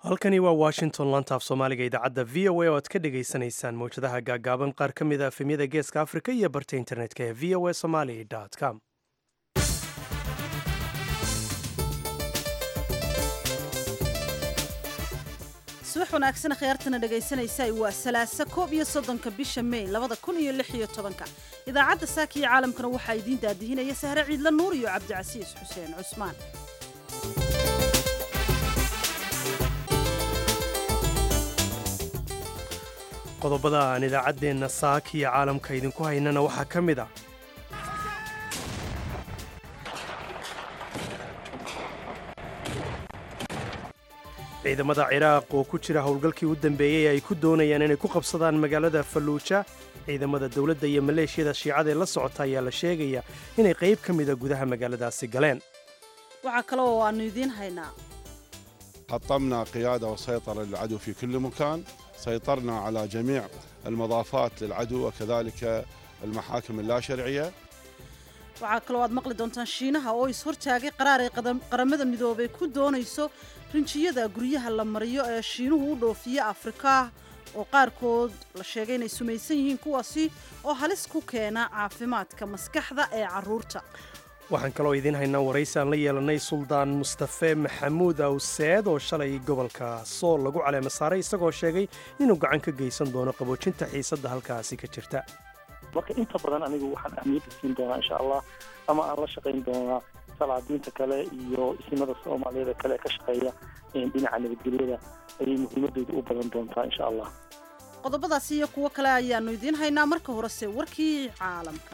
halkani waa washington lantaaf soomaaliga idaacadda v o a oo aad ka dhagaysanaysaan mawjadaha gaagaaban qaar ka mid a efemyada geeska afrika iyo barta internetka ee v o a somali com subax wanaagsan khiyaartana dhegaysanaysa waa salaaso koob iyo soddonka bisha mey labada kun iyo lix iyo tobanka idaacadda saaka iyo caalamkana waxaa idiin daadihinaya sahre ciidla nuur iyo cabdicasiis xuseen cusmaan qodobada aan idaacaddeenna saaka iyo caalamka idinku haynana waxaa ka mid ah ciidamada ciraaq oo ku jira howlgalkii u dambeeyey ay ku doonayaan inay ku qabsadaan magaalada falluuja ciidamada dowladda iyo maleeshiyada shiicada ee la socota ayaa la sheegaya inay qayb ka mida gudaha magaaladaasi galeen waxaa kale oo aannu idiin haynaa حطمنا قيادة وسيطرة للعدو في كل مكان سيطرنا على جميع المضافات للعدو وكذلك المحاكم اللا شرعية waxaa kaloo aad maqli doontaan shiinaha oo is-hortaagay qaraar ay qaramada midoobay ku doonayso rinjiyada guryaha la mariyo ee shiinuhu u dhoofiya afrika oo qaarkood la sheegay inay sumaysan yihiin kuwaasi oo halis ku keena caafimaadka maskaxda ee carruurta waxaan kaloo idiin haynaa waraysi aan la yeelanay suldaan mustafe maxamuud awseed oo shalay gobolka sool lagu caleema saaray isagoo sheegay inuu gacan ka geysan doono qaboojinta xiisadda halkaasi ka jirta marka inta badan anigu waxaan ahmiyadda siin doonaa insha allah ama aan la shaqayn doonaa salaadiinta kale iyo isimada soomaaliyeed kale ee ka shaqeeya dhinaca nabadgelyada ayay muhiimadooda u badan doontaa insha allah qodobadaasi iyo kuwo kale ayaannu idiin haynaa marka horese warkii caalamka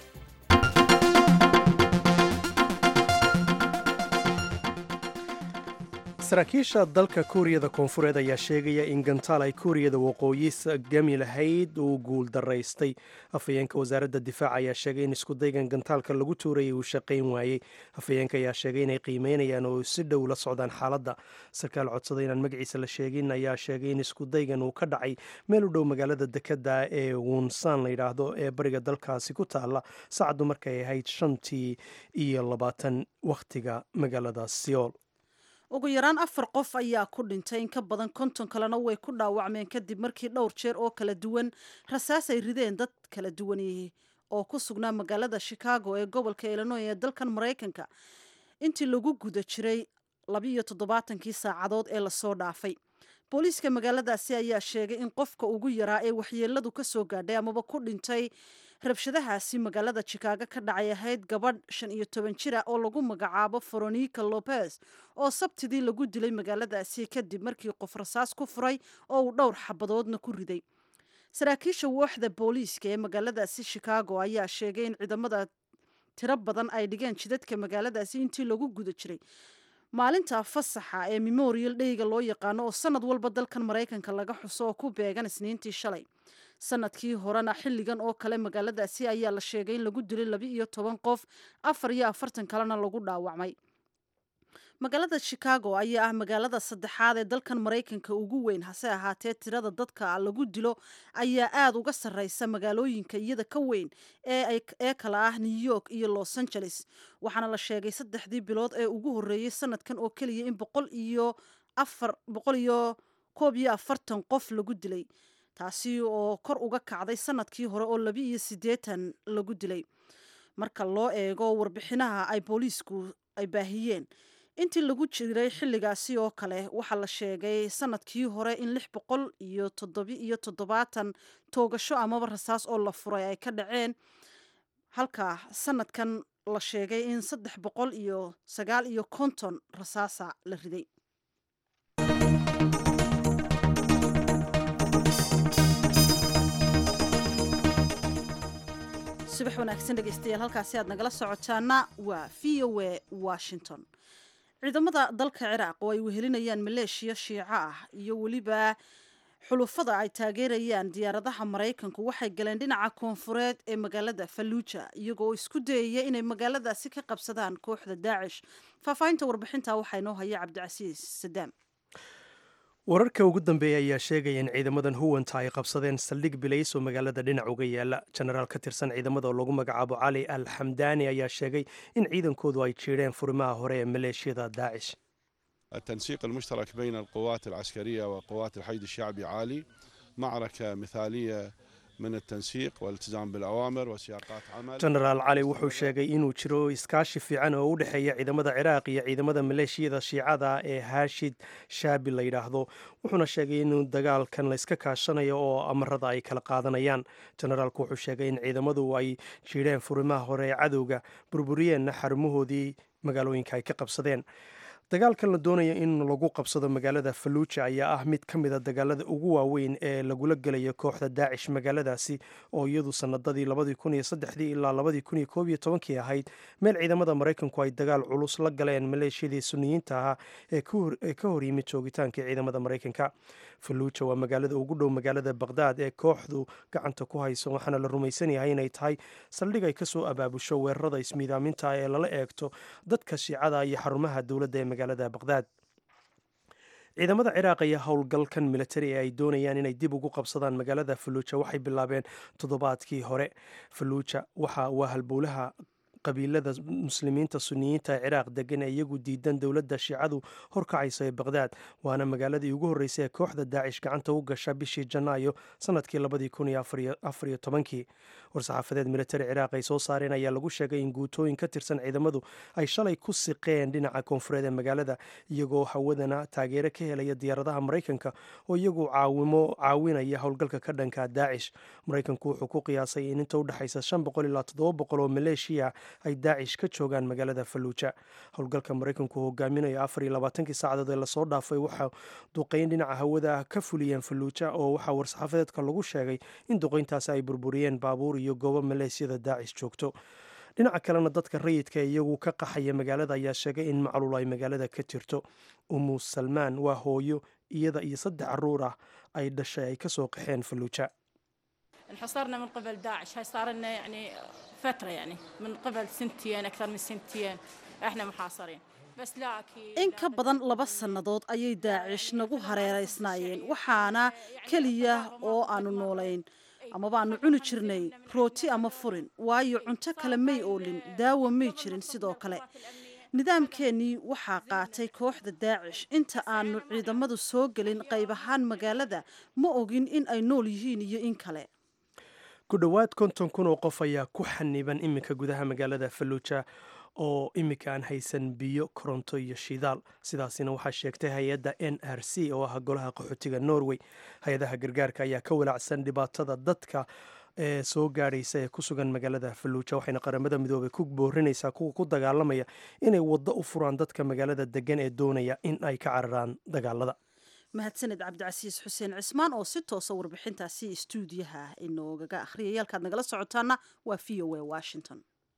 saraakiisha dalka kuuriyada koonfureed ayaa sheegaya in gantaal ay kuuriyada waqooyi gami lahayd uu guul daraystay afhayeenka wasaaradda difaaca ayaa sheegay in iskudaygan gantaalka lagu tuurayay uu shaqayn waayey afhayeenka ayaa sheegay inay qiimeynayaan oo si dhow la socdaan xaaladda sarkaal codsaday inaan magaciisa la sheegin ayaa sheegay in iskudaygan uu ka dhacay meel u dhow magaalada dekada ee wunsaan la yidhaahdo ee bariga dalkaasi ku taalla saacaddu markay ahayd shantii iyo labaatan wakhtiga magaalada seoul ugu yaraan afar qof ayaa ku dhintay in ka badan konton kalena way ku dhaawacmeen kadib markii dhowr jeer oo kala duwan rasaas ay rideen dad kala duwan oo ku sugnaa magaalada chicago ee gobolka illinoy ee dalkan maraykanka intii lagu guda jiray labiiyo toddobaatankii saacadood ee lasoo dhaafay booliiska magaaladaasi ayaa sheegay in qofka ugu yaraa ee waxyeeladu ka soo gaadhay amaba ku dhintay rabshadahaasi magaalada chicago ka dhacay ahayd gabadh shan iyo toban jira oo lagu magacaabo veronica lopez oo sabtidii lagu dilay magaaladaasi kadib markii qof rasaas ku furay oo uu dhowr xabadoodna ku riday saraakiisha wooxda booliiska ee magaaladaasi chicago ayaa sheegay in ciidamada tiro badan ay dhigeen jidadka magaaladaasi intii lagu guda jiray maalinta fasaxa ee memorial dheyga loo yaqaano oo sanad walba dalkan maraykanka laga xuso oo ku beegan isniintii shalay sanadkii horena xilligan oo kale magaaladaasi ayaa la sheegay in lagu dilay laba iyo toban qof afar iyo afartan kalena lagu dhaawacmay magaalada chicago ayaa ah magaalada saddexaad ee dalkan maraykanka ugu weyn hase ahaatee tirada dadka lagu dilo ayaa aada uga sarreysa magaalooyinka iyada ka weyn ee kala ah new york iyo los angeles waxaana la sheegay saddexdii bilood ee ugu horreeyey sanadkan oo keliya in boqol iyo afar boqol iyo koob iyo afartan qof lagu dilay taasi oo kor uga kacday sanadkii hore oo laba iyo siddeetan lagu dilay marka loo eego warbixinaha ay booliisku ay baahiyeen intii lagu jiray xilligaasi oo kale waxaa la sheegay sanadkii hore in lix boqol iyo toddobi iyo toddobaatan toogasho amaba rasaas oo la furay ay ka dhaceen halka sanadkan la sheegay in saddex boqol iyo sagaal iyo konton rasaasa la riday subax wanaagsan dhegeystayaal halkaasi aad nagala socotaana waa v o a washington ciidamada dalka ciraaq oo ay wehelinayaan maleeshiya shiico ah iyo weliba xulufada ay taageerayaan diyaaradaha maraykanku waxay galeen dhinaca koonfureed ee magaalada falluuja iyagoo isku dayaya inay magaaladaasi ka qabsadaan kooxda daacish faahfaahinta warbixinta waxaa inoo haya cabdicasiis sadaam wararka ugu dambeeya ayaa sheegaya in ciidamadan huwanta ay qabsadeen saldhig bilays oo magaalada dhinac uga yaala jenaraal ka tirsan ciidamada oo lagu magacaabo cali al xamdaani ayaa sheegay in ciidankoodu ay jiidheen furimaha hore ee maleeshiyada daacish التنسيق المشترك بين القوات العسكرية وقوات الحشد الشعبي عالي معركة مثالية من التنسيق والالتزام بالأوامر وسياقات عمل jenaraal cali wuxuu sheegay inuu jiro iskaashi fiican oo u dhexeeya ciidamada ciraaq iyo ciidamada maleeshiyada shiicada ee haashid shaabi la yidhaahdo wuxuuna sheegay inuu dagaalkan la iska kaashanayo oo amarada ay kala qaadanayaan jenaraalku wuxuu sheegay in ciidamadu ay jiidheen furimaha hore ee cadowga burburiyeenna xarumahoodii magaalooyinka ay ka qabsadeen dagaalkan la doonaya in lagu qabsado magaalada faluuja ayaa ah mid ka mid a dagaalada ugu waaweyn ee lagula gelayo kooxda daacish magaaladaasi oo iyadu sanadadii labadii kun iyo saddexdii ilaa labadii kun iyo koob iyo tobankii ahayd meel ciidamada maraykanku ay dagaal culus la galeen maleeshiyadii suniyiinta ahaa ee ka hor yimid joogitaankii ciidamada maraykanka faluuja waa magaalada ugu dhow magaalada baqhdaad ee kooxdu gacanta ku hayso waxaana la rumaysan yahay inay tahay saldhig ay kasoo abaabusho weerarada ismiidaaminta ee lala eegto dadka shiicada iyo xarumaha dowladda ee magaalada baqhdaad ciidamada ciraaq ayaa howlgalkan militari ee ay doonayaan inay dib ugu qabsadaan magaalada faluuja waxay bilaabeen toddobaadkii hore faluuja waxa waa halbowlaha qabiilada muslimiinta suniyiinta ee ciraaq degan ee iyagu diidan dowladda shiicadu horkacaysa ee baqhdaad waana magaaladii ugu horreysay ee kooxda daacish gacanta u gasha bishii janaayo sanadkii labadii kun iyo afariyo tobankii war-saxaafadeed militari ciraaq ay soo saareen ayaa lagu sheegay in guutooyin ka tirsan ciidamadu ay shalay ku siqeen dhinaca koonfureed ee magaalada iyagoo hawadana taageero ka helaya diyaaradaha maraykanka oo iyagu caawimo caawinaya howlgalka ka dhanka daacish maraykanku wuxuu ku qiyaasay in inta u dhexaysa shan boqol ilaa toddoba boqol oo maleeshiya ay daacish ka joogaan magaalada faluuja howlgalka maraykanku hogaaminayo afar iyo labaatankii saacadood ee lasoo dhaafay waxaa duqeyn dhinaca hawada ka fuliyeen faluuja oo waxaa war-saxaafadeedka lagu sheegay in duqeyntaasi ay burburiyeen baabuur iyo goobo maleesiyada daacish joogto dhinaca kalena dadka rayidka ee iyagu ka qaxaya magaalada ayaa sheegay in macluul ay magaalada ka jirto umu salmaan waa hooyo iyada iyo saddex caruur ah ay dhashay ay kasoo qaxeen faluuja انحصرنا من قبل داعش هاي صار لنا يعني فترة يعني من قبل سنتين أكثر من سنتين احنا محاصرين بس لا أكيد in ka badan laba sannadood ayay daacish nagu hareeraysnaayeen waxaana keliya oo aanu noolayn amaba aanu cuni jirnay rooti ama furin waayo cunto kale may oolin daawo may jirin sidoo kale nidaamkeennii waxaa qaatay kooxda daacish inta aanu ciidamadu soo gelin qayb ahaan magaalada ma ogin in ay nool yihiin iyo in kale ku dhowaad konton kun oo qof ayaa ku xaniban iminka gudaha magaalada faluuja oo iminka aan haysan biyo koronto iyo shidaal sidaasina waxaa sheegtay hay-adda n r c oo ah golaha qaxootiga norway hay-adaha gargaarka ayaa ka walacsan dhibaatada dadka ee soo gaadhaysa ee ku sugan magaalada faluuja waxayna qaramada midoobay ku boorinaysaa kuwa ku dagaalamaya inay waddo u furaan dadka magaalada degan ee doonaya in ay ka cararaan dagaalada mahadsaned cabdicasiis xuseen cismaan oo si toosa warbixintaasi istuudiyaha inoogaga akhriyay halkaad nagala socotaana waa v o a washington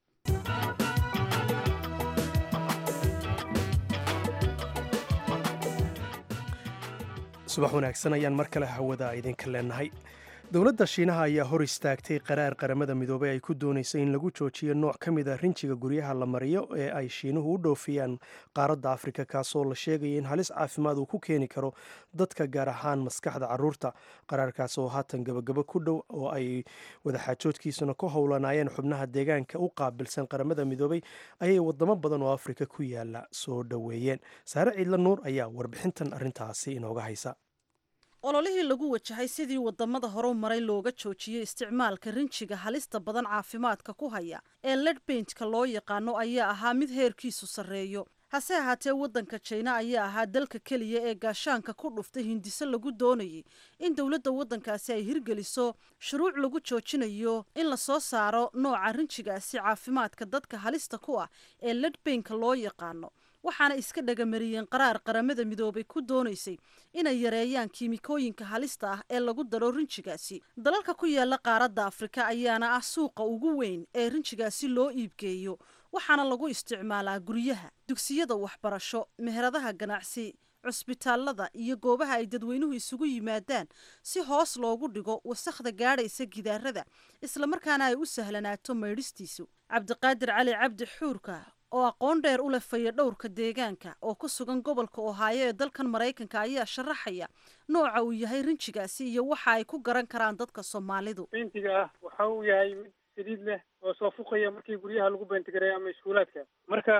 subax wanaagsan ayaan mar kale hawada idinka leenahay dowladda shiinaha ayaa hor istaagtay qaraar qaramada midoobey ay ku doonayso in lagu joojiyo nooc ka mid a rinjiga guryaha la mariyo ee ay shiinuhu u dhoofiyaan qaaradda afrika kaasoo la sheegaya in halis caafimaad uu ku keeni karo dadka gaar ahaan maskaxda caruurta qaraarkaas oo haatan gabagabo ku dhow oo ay wadaxaajoodkiisuna ku howlanaayeen xubnaha deegaanka u qaabilsan qaramada midoobey ayay wadamo badan oo afrika ku yaala soo dhoweeyeen saare ciidla nuur ayaa warbixintan arrintaasi inooga haysa ololihii lagu wajahay sidii wadamada horu maray looga joojiyey isticmaalka rinjiga halista badan caafimaadka ku haya ee ledbaintka loo yaqaano ayaa ahaa mid heerkiisu sarreeyo hase ahaatee waddanka jina ayaa ahaa dalka keliya ee gaashaanka ku dhuftay hindiso lagu doonayay in dowladda waddankaasi ay hirgeliso shuruuc lagu joojinayo in lasoo saaro nooca rinjigaasi caafimaadka dadka halista ku ah ee ledbainka loo yaqaano waxaana iska dhagamariyeen qaraar qaramada midoobay ku doonaysay inay yareeyaan kiimikooyinka halista ah ee lagu daro rinjigaasi dalalka ku yaala qaaradda afrika ayaana ah suuqa ugu weyn ee rinjigaasi loo iibgeeyo waxaana lagu isticmaalaa guryaha dugsiyada waxbarasho meheradaha ganacsi cusbitaalada iyo goobaha ay dadweynuhu isugu yimaadaan si hoos loogu dhigo wasakhda gaadhaysa gidaarada islamarkaana ay u sahlanaato maydhistiisu cabdiqaadir cali cabdi xuurka oo aqoon dheer u lefaya dhowrka deegaanka oo ku sugan gobolka ohaayo ee dalkan maraykanka ayaa sharaxaya nooca uu yahay rinjigaasi iyo waxa ay ku garan karaan dadka soomaalidu bentiga ah waxa uu yahay mid saliid leh oo soo fuqaya markii guryaha lagu bentigareeyo ama iskuulaadka marka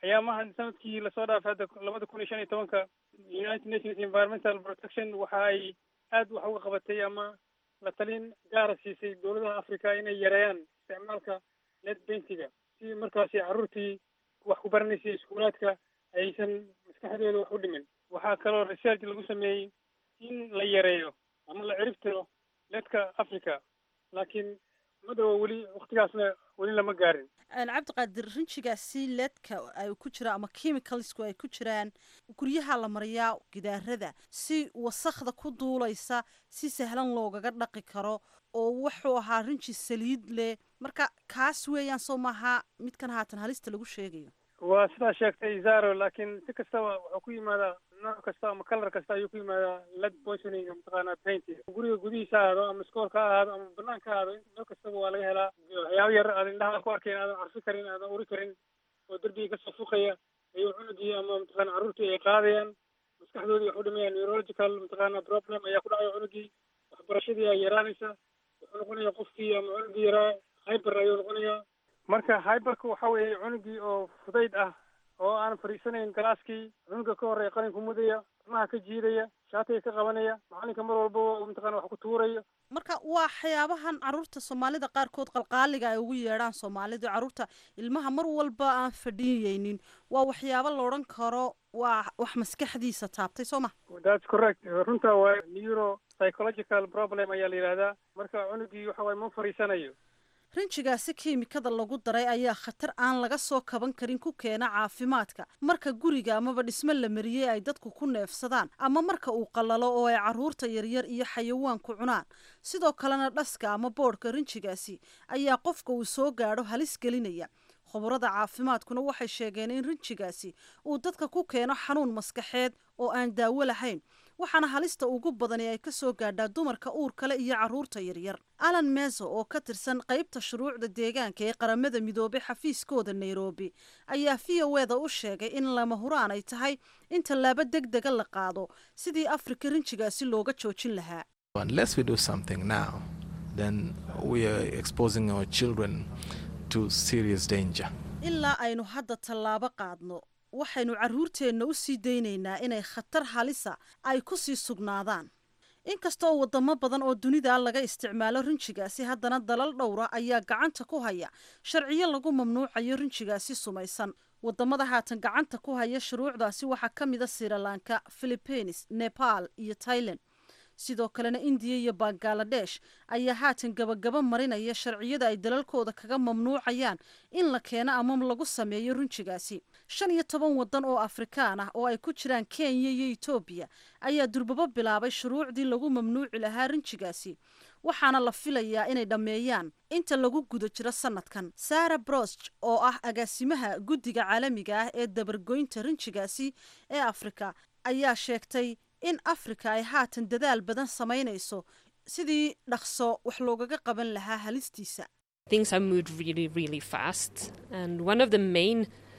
ayaamahan sanadkii lasoo dhaafay hadda labada kun iyo shan iyo tobanka united nations environmental protection waxa ay aad wax uga qabatay ama la talin gaara siisay dowladaha africa inay yareeyaan isticmaalka net bentiga si markaasi carruurtii wax ku baranaysay iskuulaadka aysan maskaxdooda wax u dhimin waxaa kaloo research lagu sameeyey in la yareeyo ama la ciribtiro ledka africa laakiin madhowa weli waktigaasna weli lama gaarin cabdiqaadir rinjigaasi leedka ay ku jiraan ama chemicalsku ay ku jiraan guryaha la mariyaa gidaarada si wasakda ku duulaysa si sahlan loogaga dhaqi karo oo wuxuu ahaa rinji saliid leh marka kaas weeyaan soo maaha midkan haatan halista lagu sheegayo waa sidaa sheegtay zaro laakiin si kastaba wuxuu ku yimaadaa nooc kasta ama kalar kasta ayuu ku yimaadaa led poisoning mataqaana paint guriga gudihiisa ha ahaado ama iskoolka ha ahaado ama banaanka ha ahaado meel kastaba waa laga helaa waxyaabo yar aad indhaha ku arkayn aadan carfi karin aadan uri karin oo derbiga kasoo fuqaya ayuu cunugii ama mataqaana carruurtii ay qaadayaan maskaxdoodii wax u dhimayaan neurological mataqaana problem ayaa ku dhacaya cunugii waxbarashadii ay yaraanaysa wuxuu noqonaya qofkii ama cunugii yaraa hyber ayuu noqonayaa marka hyberka waxa weeye cunugii oo fudayd ah oo aan fadhiisanayn galaaskii cunuga ka horreeya qalinka mudaya timaha ka jiidaya shaatiga ka qabanaya macalinka mar walbaba mataqana wax ku tuurayo marka waa waxyaabahan carruurta soomaalida qaarkood qalqaaliga ay ugu yeedhaan soomaalidu carruurta ilmaha mar walba aan fadhiyeynin waa waxyaabo la odhan karo waa wax maskaxdiisa taabtay soo ma that's correct runta waa neuro psychological problem ayaa la yidhahdaa marka cunugii waxa waye ma fadhiisanayo rinjigaasi kiimikada lagu daray ayaa khatar aan laga soo kaban karin ku keena caafimaadka marka guriga amaba dhismo la mariyey ay dadku ku neefsadaan ama marka uu qallalo oo ay carruurta yaryar iyo xayawaanku cunaan sidoo kalena dhaska ama boodhka rinjigaasi ayaa qofka uu soo gaadho halis gelinaya khubarada caafimaadkuna waxay sheegeen in rinjigaasi uu dadka ku keeno xanuun maskaxeed oo aan daawo lahayn waxaana halista ugu badani ay ka soo gaadhaa dumarka uur kale iyo carruurta yaryar alan meso oo ka tirsan qaybta shuruucda deegaanka ee qaramada midoobay xafiiskooda nairobi ayaa v o eda u sheegay in lama huraan ay tahay in tallaabo deg dega la qaado sidii afrika rinjigaasi looga joojin lahaa Unless we do something now, then we are exposing our children to serious danger. ilaa aynu hadda tallaabo qaadno waxaynu carruurteenna u sii daynaynaa inay khatar halisa ay ku sii sugnaadaan inkasta oo wadamo badan oo dunida laga isticmaalo rinjigaasi haddana dalal dhowra ayaa gacanta ku haya sharciyo lagu mamnuucayo rinjigaasi sumaysan wadamada haatan gacanta ku haya shuruucdaasi waxaa ka mida sirilanka philippines nepal iyo tailan sidoo kalena indiya iyo bangaladesh ayaa haatan gabagaba marinaya sharciyada ay dalalkooda kaga mamnuucayaan in la keeno ama lagu sameeyo rinjigaasi shan iyo toban wadan oo afrikaan ah oo ay ku jiraan kenya iyo etoobiya ayaa durbabo bilaabay shuruucdii lagu mamnuuci lahaa rinjigaasi waxaana la filayaa inay dhammeeyaan inta lagu guda jiro sanadkan sara brosch oo ah agaasimaha guddiga caalamiga ah ee dabargoynta rinjigaasi ee afrika ayaa sheegtay in afrika ay haatan dadaal badan samaynayso sidii dhaqso wax loogaga qaban lahaa halistiisa Things have moved really, really fast. And one of the main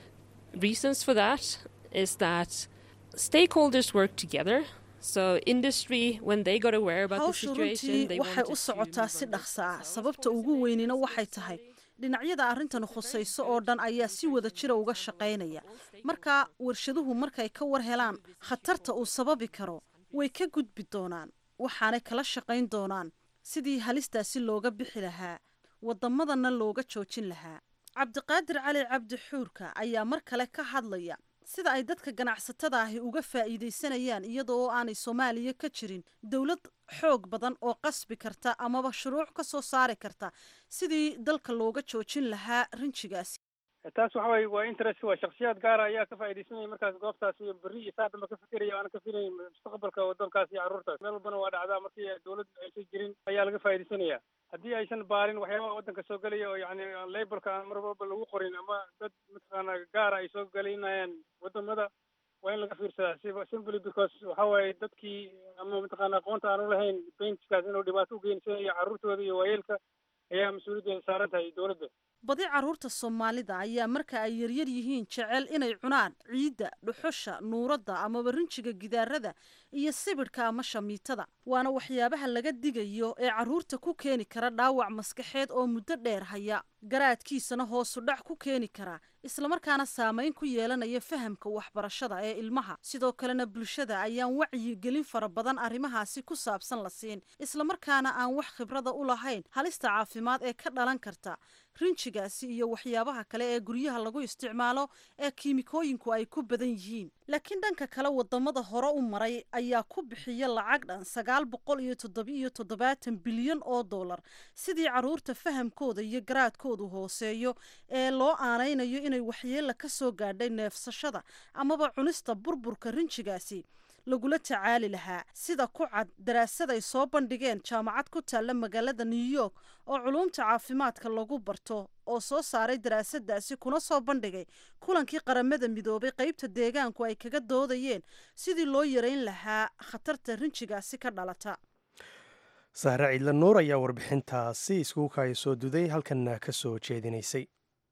reasons for that is that stakeholders work together. So industry, when they got aware about the hawshu situation, runtii they waxay wanted u to socotaa move si on this. dhaqso ah sababta ugu weynina waxay tahay dhinacyada arrintan khusayso oo dhan ayaa si wada jira uga shaqaynaya marka warshaduhu markay ka war helaan khatarta uu sababi karo way ka gudbi doonaan waxaanay kala shaqayn doonaan sidii halistaasi looga bixi lahaa waddamadana looga joojin lahaa cabdiqaadir cali cabdi xuurka ayaa mar kale ka hadlaya sida ay dadka ganacsatada ahi uga faa'iidaysanayaan iyada oo aanay soomaaliya ka jirin dowlad xoog badan oo qasbi karta amaba shuruuc ka soo saari karta sidii dalka looga joojin lahaa rinjigaasi taas waxa waye waa interest waa shaksiyaad gaara ayaa ka faa'iidaysanaya markaas goobtaas iyo berri iyo saa dhanba ka fikiraya aana ka filayn mustaqbalka waddankaas iyo carruurtaas meel walbana waa dhacdaa markii dowlad aysan jirin ayaa laga faa'iidaysanaya haddii aysan baarin waxyaabaha waddanka soo gelaya oo yacni aan labelka aan mar walba lagu qorin ama dad mataqaana gaara ay soo gelinayaan waddamada waa in laga fiirsadaa siba simply because waxa waaye dadkii ama mataqaana aqoonta aan u lahayn paintkaas inuu dhibaato u geynsanaya carruurtooda iyo waayeelka ayaa mas-uuliyaddeeda saaran tahay dowladda badi carruurta soomaalida ayaa marka ay yaryar yihiin jecel inay cunaan ciidda dhuxusha nuuradda amaba rinjiga gidaarada iyo sibidhka ama shamiitada waana waxyaabaha laga digayo ee carruurta ku keeni kara dhaawac maskaxeed oo muddo dheer haya garaadkiisana hoosu dhac ku keeni kara islamarkaana saamayn ku yeelanaya fahamka waxbarashada ee ilmaha sidoo kalena bulshada ayaan wacyigelin fara badan arrimahaasi ku saabsan la siin islamarkaana aan wax khibrada u lahayn halista caafimaad ee ka dhalan karta rinjigaasi iyo waxyaabaha kale ee guryaha lagu isticmaalo ee kiimikooyinku ay ku badan yihiin laakiin dhanka kale wadamada hore u maray ayaa ku bixiya lacag dhan sagaal boqol iyo toddobiiyo toddobaatan bilyan oo dollar sidii carruurta fahamkooda iyo garaadkoodu hooseeyo ee loo aanaynayo inay waxyeella ka soo gaadhay neefsashada amaba cunista burburka rinjigaasi lagula tacaali lahaa sida ku cad daraasad ay soo bandhigeen jaamacad ku taalla magaalada new york oo culuumta caafimaadka lagu barto oo soo saaray daraasadaasi kuna soo bandhigay kulankii qaramada midoobay qeybta deegaanku ay kaga doodayeen sidii loo yareyn lahaa khatarta rinjigaasi ka dhalata sahre ciidla nuur ayaa warbixintaasi iskugu kaaya soo duday halkanna ka soo jeedinaysay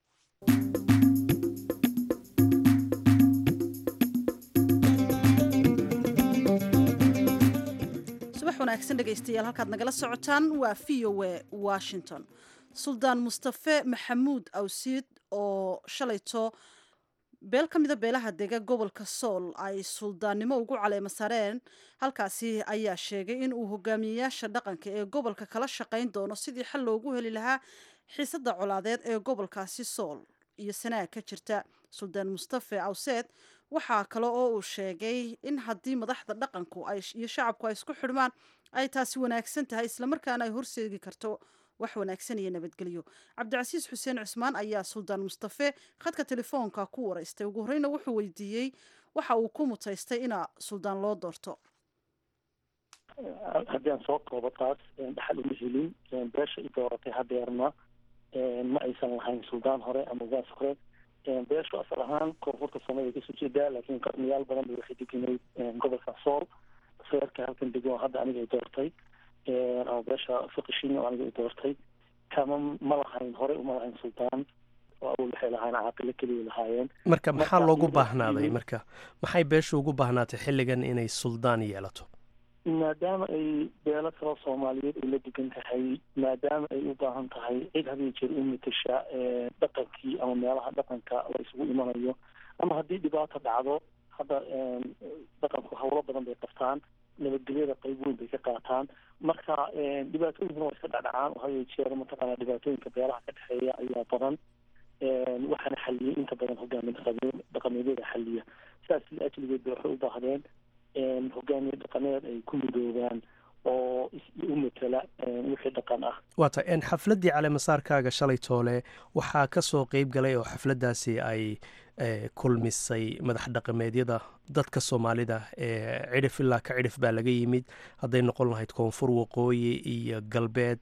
subax wanaagsan dhegaystayaal halkaad nagala socotaan waa v o e washington suldaan mustafe maxamuud awsiid oo shalayto beel ka mida beelaha dega gobolka sool ay suldaannimo ugu caleema sareen halkaasi ayaa sheegay in uu hogaamiyeyaasha dhaqanka ee gobolka kala shaqayn doono sidii xal loogu heli lahaa xiisada colaadeed ee gobolkaasi sool iyo sanaag ka jirta suldaan mustafe awseed waxaa kale oo uu sheegay in haddii madaxda dhaqanku iyo shacabku ay isku xidhmaan ay taasi wanaagsan tahay islamarkaana ay horseegi karto wax wanaagsan iyo nabadgelyo cabdicasiis xuseen cusmaan ayaa suldaan mustafe khadka telefoonka ku waraystay ugu horeyna wuxuu weydiiyey waxa uu ku mutaystay inaa suldaan loo doorto haddii aan soo koobo taas dhaxal uma helin beesha i dooratay hadeerna ma aysan lahayn suldaan hore ama ugaas hore beeshu asal ahaan koonfurta soomaliya kasoo jeedaa laakiin qarniyaal badan bay waxay deganayd gobolka sool feerka halkan degan oo hadda aniga i doortay ama beesha fiqishin oo aniga i doortay kama ma lahayn horey uma lahayn suldaan oo awal waxay lahayn caaqilo keliya lahaayeen marka maxaa loogu baahnaaday marka maxay beeshu ugu baahnaatay xilligan inay suldaan yeelato maadaama ay beelo kalo soomaaliyeed ay la degan tahay maadaama ay u baahan tahay cid hadiyo jeer u matasha dhaqankii ama meelaha dhaqanka la isugu imanayo ama haddii dhibaato dhacdo hadda dhaqanku hawlo badan bay qabtaan nabadgelyada qayb weyn bay ka qaataan marka dhibaatooyinkuna waa iska dhacdhacaan oo hadiyo jeer mataqaana dhibaatooyinka beelaha ka dhexeeya ayaa badan waxaana xaliyay inta badan hogaamin dhaqameedyada xaliya sidaas ajligeed bay waxay u baahdeen hogaamiye dhaqameed ay ku midoobaan oo u matala wixii dhaqan ah waata xafladdii caleemasaarkaaga shalay toole waxaa ka soo qeyb galay oo xafladdaasi ay kulmisay madax dhaqameedyada dadka soomaalida ee cidhif ilaa ka cidhif baa laga yimid hadday noqon lahayd koonfur waqooyi iyo galbeed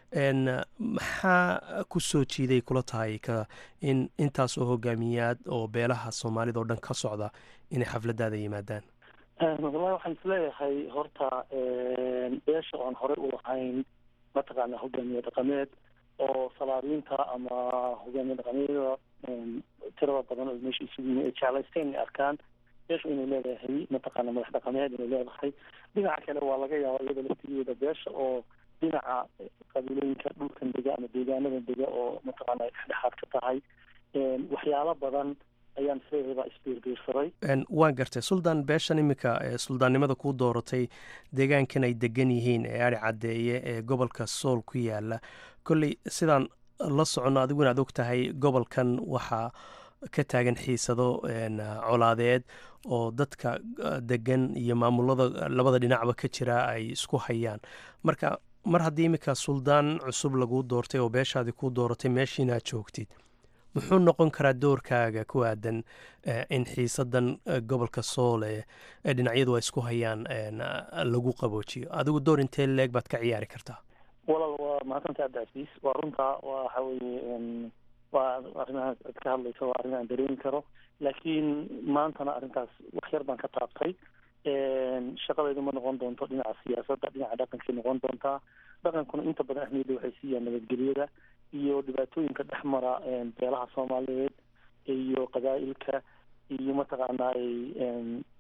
maxaa ku soo jiiday kula tahay ka in intaas oo hogaamiyaad oo beelaha soomaalida oo dhan ka socda inay xafladdaada yimaadaan wallahi waxaan isleeyahay horta beesha oan horey u lahayn mataqaana hogaamiye dhaqameed oo salaariinta ama hogaamiye dhaqameedyada tirada badan oo meesha isugu yimi ay jeclaysteen inay arkaan beeshu inay leedahay mataqaana madax dhaqameed inay leedahay dhinaca kale waa laga yaaba iyada laftigeeda beesha oo dhinaca qabiilooyinka dhulkan dega ama deegaanadan dega oo mataqaana ay dhexdhexaad ka tahay waxyaalo badan ayaan isleeyahay baa isbiirbiirsaday waan gartay suldaan beeshan iminka suldaannimada kuu dooratay deegaankan ay degan yihiin ee ari caddeeye ee gobolka sool ku yaala kolley sidaan la soconno adigu inaad og tahay gobolkan waxaa ka taagan xiisado colaadeed oo dadka degan iyo maamulada labada dhinacba ka jira ay isku hayaan marka mar haddii iminka suldaan cusub laguu doortay oo beeshaadii kuu dooratay meeshiinaad joogtid muxuu noqon karaa doorkaaga ku aadan in xiisadan gobolka sool ee dhinacyadu ay isku hayaan lagu qaboojiyo adigu door intee leeg baad ka ciyaari kartaa walaal waa mahadsantaha abdicasiis waa runtaa waxa weeye waa arrimahaas aad ka hadlayso waa arrin aan dareemi karo laakiin maantana arrintaas wax yar baan ka taabtay shaqadaydu ma noqon doonto dhinaca siyaasadda dhinaca dhaqankay noqon doontaa dhaqankuna inta badan ahmiyadda waxay siiyaan nabadgelyada iyo dhibaatooyinka dhex mara beelaha soomaaliyeed iyo qabaa'ilka iyo mataqaanaa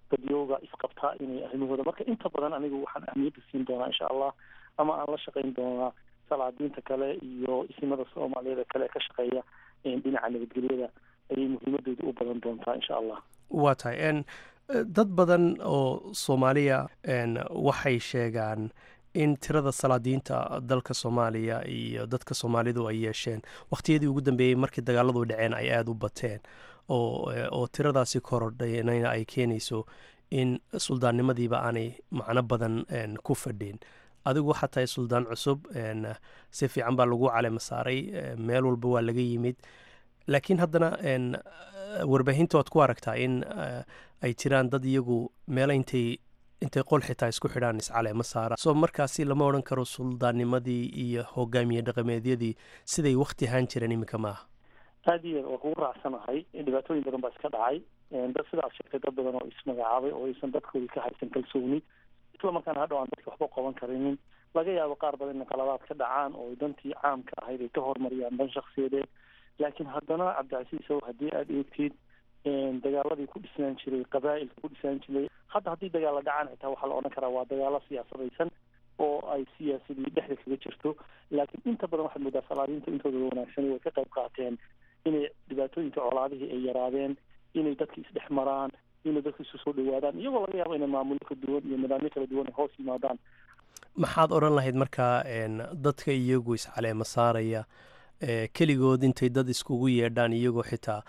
dadyooga isqabtaa inay arrimahooda marka inta badan anigu waxaan ahmiyadda siin doonaa insha allah ama aan la shaqayn doonaa salaadiinta kale iyo isimada soomaaliyeed kale ee ka shaqeeya dhinaca nabadgelyada ayay muhiimadooda u badan doontaa insha allah waa tahay n dad badan oo soomaaliya waxay sheegaan in tirada salaadiinta dalka soomaaliya iyo dadka soomaalidu ay yeesheen wakhtiyadii ugu dambeeyey markii dagaaladu dhaceen ay aada u bateen oo oo tiradaasi korodhaynayna ay keenayso in suldaannimadiiba aanay macno badan ku fadhin adigu waxaa tahay suldaan cusub si fiican baa lagu calema saaray meel walba waa laga yimid laakiin haddana warbaahinta waad ku aragtaa in ay jiraan dad iyagu meelo intay intay qol xitaa isku xidhaan iscaleema saara soo markaasi lama odhan karo suldaannimadii iyo hogaamiye dhaqameedyadii siday wakti ahaan jireen iminka maaha aada iyo waa kugu raacsanahay dhibaatooyin badan baa iska dhacay dad sidaas sheegtay dad badan oo ismagacaabay oo aysan dadkoodii ka haysan kalsooni isla markaana hadhow aan dadka waxba qaban karinin laga yaabo qaar badan inay qaladaad ka dhacaan oo dantii caamka ahayd ay ka horumariyaan dan shaksiyadeed laakiin haddana cabdicasiis ow haddii aada eegtid dagaaladii ku dhisnaan jiray qabaa'ilka ku dhisnaan jiray hadda haddii dagaalla dhacaan xitaa waxaa la odhan karaa waa dagaalo siyaasadaysan oo ay siyaasadii dhexda kaga jirto laakiin inta badan waxaad moodaa salaadiinta intooda wanaagsan way ka qayb qaateen inay dhibaatooyinka colaadihii ay yaraadeen inay dadka isdhex maraan inay dadka isu soo dhawaadaan iyagoo laga yaabo inay maamullo ka duwan iyo nidaamyo kala duwan ay hoos yimaadaan maxaad odhan lahayd markaa dadka iyagu iscaleema saaraya keligood intay dad iskugu yeedhaan iyagoo xitaa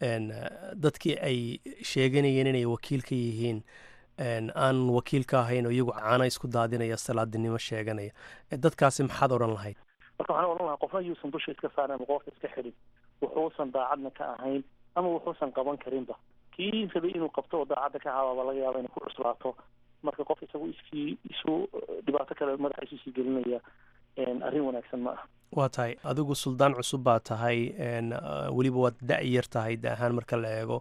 dadkii ay sheeganayeen inay wakiil ka yihiin aan wakiil ka ahayn oo iyagu caana isku daadinaya salaadinimo sheeganaya dadkaasi maxaad odhan lahayd marka waxaan odhan lahaa qofna yuusan dusha iska saarin ama qoorta iska xidhin wuxuusan daacadna ka ahayn ama wuxuusan qaban karinba kii rabay inuu qabto oo daacadda ka habaaba laga yaaba inay ku cuslaato marka qof isagu iskii isu dhibaato kale madaxa isu sii gelinaya arrin wanaagsan ma ah waa tahay adigu suldaan cusub baa tahay weliba waad da-yar tahay da ahaan marka la eego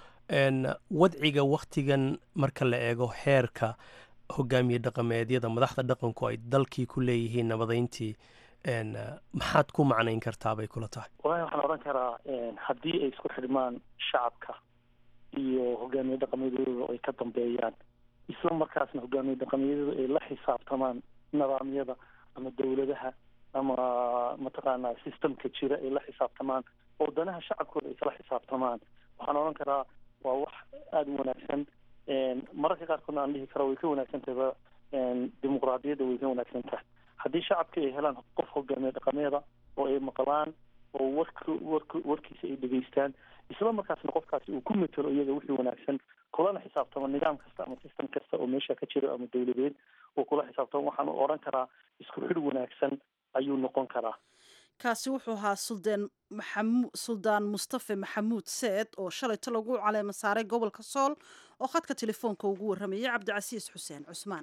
wadciga waktigan marka la eego heerka hogaamiye dhaqameedyada madaxda dhaqanku ay dalkii ku leeyihiin nabadeyntii maxaad ku macnayn kartaa bay kula tahay wallahi waxaan odhan karaa haddii ay isku xidhmaan shacabka iyo hogaamiye dhaqameedyadooda ay ka dambeeyaan isla markaasna hogaamiye dhaqameedyadu ay la xisaabtamaan nidaamyada ama dowladaha ama mataqaanaa systemka jira ay la xisaabtamaan oo danaha shacabkooda ay kala xisaabtamaan waxaan odhan karaa waa wax aada u wanaagsan mararka qaarkoodna aan dhihi karo way ka wanaagsan tahayba dimuqraadiyadda way ka wanaagsan tahay haddii shacabka ay helaan qof hogaamiye dhaqameeda oo ay maqlaan oo wark wark warkiisa ay dhegeystaan isla markaasna qofkaasi uu ku matelo iyaga wixii wanaagsan kulana xisaabtamo nidaam kasta ama system kasta oo meesha ka jira ama dowladeed uu kula xisaabtamo waxaan odhan karaa isku xidh wanaagsan ayuu noqon karaa kaasi wuxuu ahaa suldaan maxamu suldaan mustafe maxamuud seed oo shalayto lagu caleema saaray gobolka sool oo khadka telefoonka ugu warramayay cabdicasiis xuseen cusmaan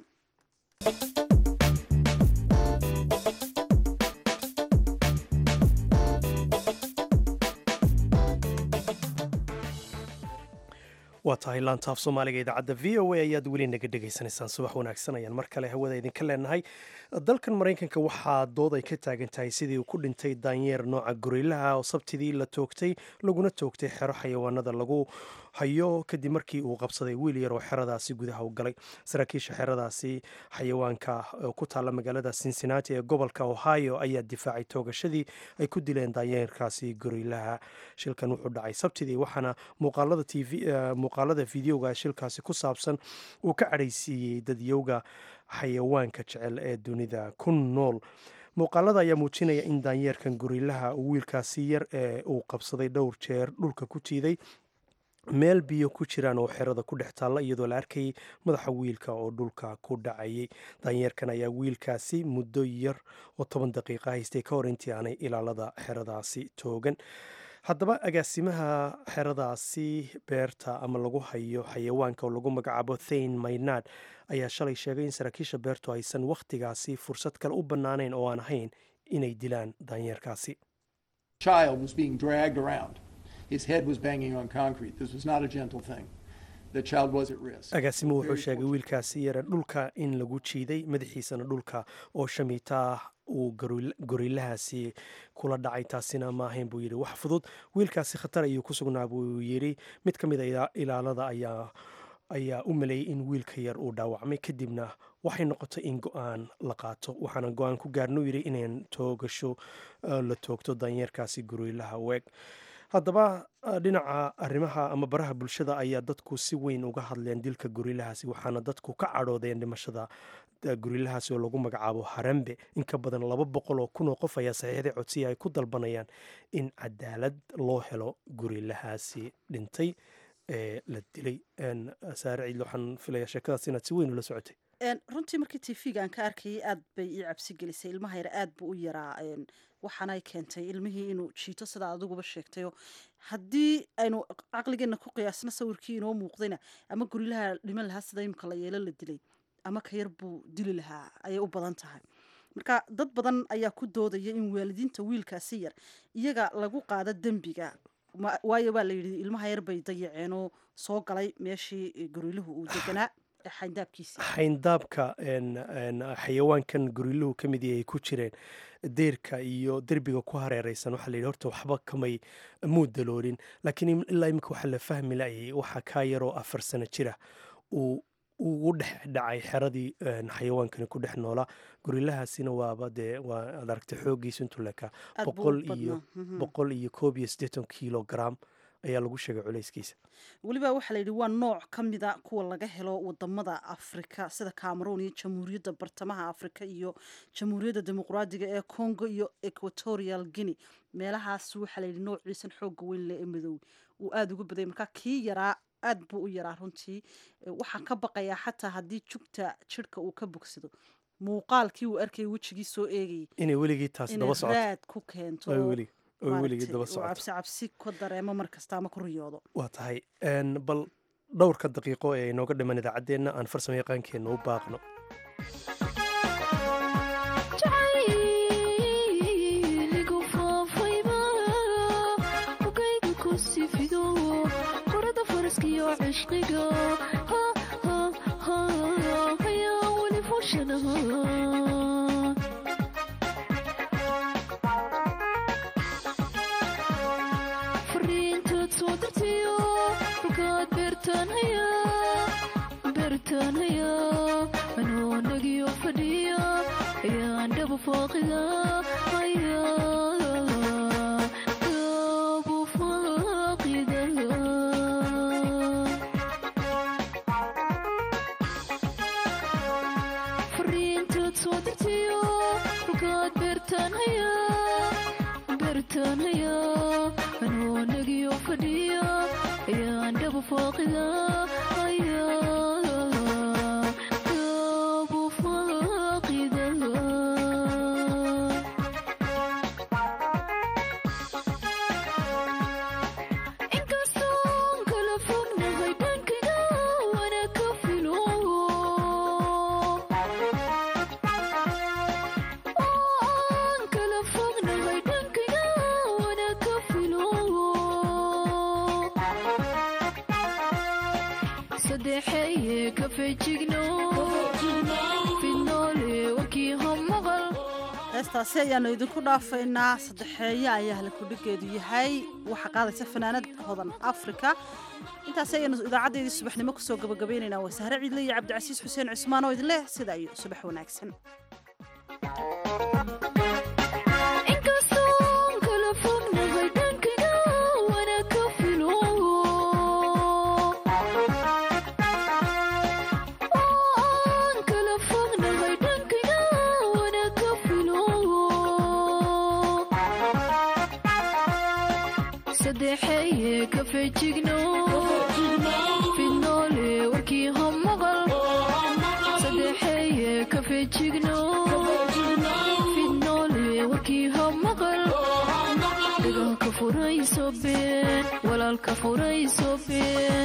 waa tahay laantaaf soomaaliga idaacadda v o a ayaad weli naga dhegaysanaysaan subax wanaagsan ayaan mar kale hawada idinka leenahay dalkan maraykanka waxaa dood ay ka taagan tahay sidii uu ku dhintay daanyeer nooca gorilaha oo sabtidii la toogtay laguna toogtay xero xayawaanada lagu hayo kadib markii uu qabsaday wiil yar oo xeradaasi gudaha u galay saraakiisha xeradaasi xayawaanka ku taalla magaalada cincinnati ee gobolka ohio ayaa difaacay toogashadii ay ku dileen daanyeerkaasi gorilaha shilkan wuxuu dhacay sabtidii waxaana muuqaalada tv muuqaalada fideoga shilkaasi ku saabsan uu ka cadhaysiiyey dadyowga xayawaanka jecel ee dunida ku nool muuqaalada ayaa muujinaya in daanyeerkan gorilaha uu wiilkaasi yar ee uu qabsaday dhowr jeer dhulka ku tiiday meel biyo ku jiraan oo xerada ku dhex taalla iyadoo la arkayay madaxa wiilka oo dhulka ku dhacayay daanyeerkan ayaa wiilkaasi muddo yar oo toban daqiiqa haystay ka hor intii aanay ilaalada xeradaasi toogan haddaba agaasimaha xeradaasi beerta ama lagu hayo xayawaanka oo lagu magacaabo thain maynard ayaa shalay sheegay in saraakiisha beertu aysan wakhtigaasi fursad kale u bannaanayn oo aan ahayn inay dilaan daanyeerkaasi agaasimuhu wuxuu sheegay wiilkaasi yara dhulka in lagu jiiday madaxiisana dhulka oo shamiitaa uu gorilahaasi kula dhacay taasina ma ahayn buu yidhi wax fudud wiilkaasi khatar ayuu ku sugnaa buu yidhi mid ka mid a ilaalada ayaa ayaa u maleeyey in wiilka yar uu dhaawacmay kadibna waxay noqotay in go-aan la qaato waxaana go-aan ku gaarnuu yidhi inayn toogasho la toogto danyeerkaasi guriilaha weeg haddaba dhinaca arrimaha ama baraha bulshada ayaa dadku si weyn uga hadleen dilka guriilahaasi waxaana dadku ka cadhoodeen dhimashada guriilahaasi oo lagu magacaabo harambe in ka badan laba boqol oo kun oo qof ayaa saxiixday codsiya ay ku dalbanayaan in cadaalad loo helo guriilahaasi dhintay ee la dilay saare ciidle waxaan filaya sheekadaas inaad si weyn ula socotay runtii markii tv-ga aan ka arkayay aad bay ii cabsi gelisay ilmaha yar aad buu u yaraa waxaanay keentay ilmihii inuu jiito sidaa adiguba sheegtayo haddii aynu caqligeenna ku qiyaasno sawirkii inoo muuqdayna ama gurilaha dhiman lahaa sida imika la yeelo la dilay ama ka yar buu dili lahaa ayay u badan tahay marka dad badan ayaa ku doodaya in waalidiinta wiilkaasi yar iyaga lagu qaado dembiga waayo waa la yidhi ilmaha yar bay dayaceenoo soo galay meeshii guriluhu uu deganaa xayndaabkiisi xayndaabka xayawaankan guriluhu ka mid ay ku jireen deerka iyo derbiga ku hareereysan waxaa la yidhi horta waxba kamay muu daloolin laakiin ilaa imika waxaa la fahmi layay waxaa kaa yaroo afar sano jira uu ugu dhex dhacay xeradii xayawaankani ku dhex noolaa gurilahaasina waaba dee waa ad aragtay xooggiisu intuu lekaa boqol iyo boqol iyo koob iyo siddeetan kilogram ayaa lagu sheegay culayskiisa weliba waxaa la yidhi waa nooc ka mida kuwa laga helo wadamada afrika sida cameroon iyo jamhuuriyadda bartamaha afrika iyo jamhuuriyadda dimuqraadiga ee congo iyo equatorial guinea meelahaas waxaa layidhi noociisan xooga weyn leh ee madoowe uu aada uga badayay markaa kii yaraa aad buu u yaraa runtii waxaan ka baqayaa xataa haddii jugta jirhka uu ka bogsado muuqaalkii uu arkayay wejigii soo eegayay inay weligii taas daba socoto raad ku keento cabsi cabsi ku dareemo mar kasta ama ku riyoodo waa tahay bal dhowrka daqiiqo ee inooga dhiman idaacaddeenna aan farsamo yaqaankeenna u baaqno heestaasi ayaanu idinku dhaafaynaa saddexeeye ayaa halkudhigeedu yahay waxaa qaadaysa fanaanad hodan africa intaasi ayaanu idaacadeedii subaxnimo kusoo gabagabaynaynaa waa sahre ciidle iyo cabdicasiis xuseen cismaan oo idin leh sida iyo subax wanaagsan walaalka furayso been